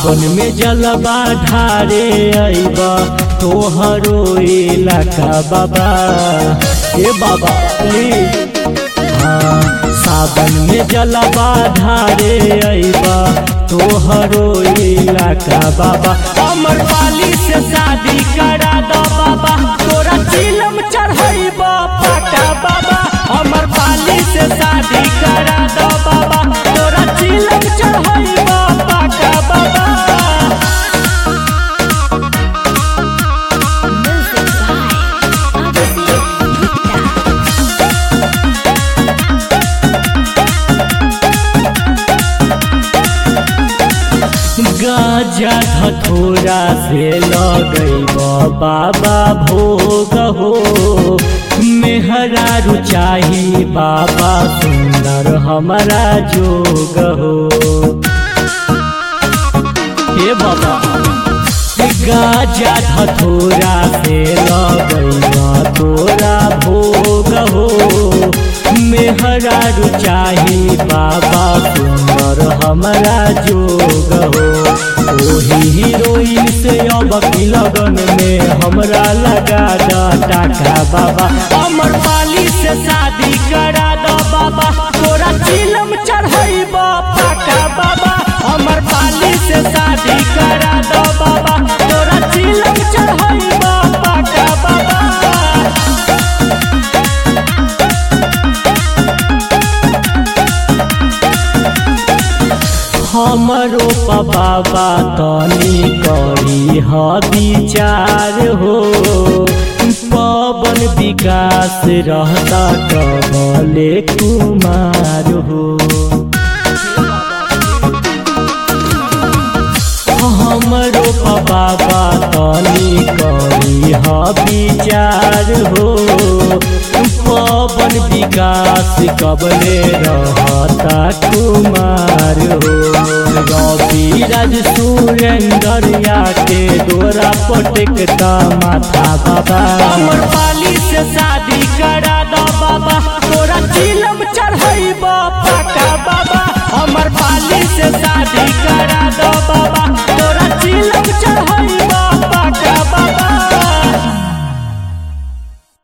सावन में जलवा ढारे अइबा तोहरो इलाका बाबा ए बाबा प्लीज हाँ सावन में जलवा ढारे अइबा तोहरो इलाका बाबा अमर पाली से शादी करा दो बाबा तोरा चिलम चढ़ैबा पाका बाबा अमर पाली से शादी करा दो बाबा तोरा चिलम चढ़ैबा पाका बाबा Music by Abhishek Gupta. गाजा धथोरा से लगैब बाबा भोग हो मेहरा रुचाही बाबा सुंदर हमारा जोग हो हे बाबा गाजा धथोरा से लगैब तोरा भोग हो मेहरा रुचाही बाबा सुंदर हमारा जोग हो ओही हीरोइन से अब की लगन में हमरा लगा दा टाका बाबा अमर पाली से शादी करा दो बाबा तोरा चिलम चढ़ैबा पाका बाबा अमर पाली से शादी करा दो बाबा तोरा चिलम चढ़ैबा पाका बाबा हमरो बाबा तनी करी ह विचार हो पवन विकास रहता कबले कुमार हो हमरो बाबा तनी करी ह विचार हो पवन विकास कबले रहता कुमार हो रवि राज सुरेंद्र के दोरा पटकता माथा बाबा अमर पाली से शादी करा दो बाबा तोरा चिलम चढ़ैबा पाका बाबा अमर पाली से शादी करा दो बाबा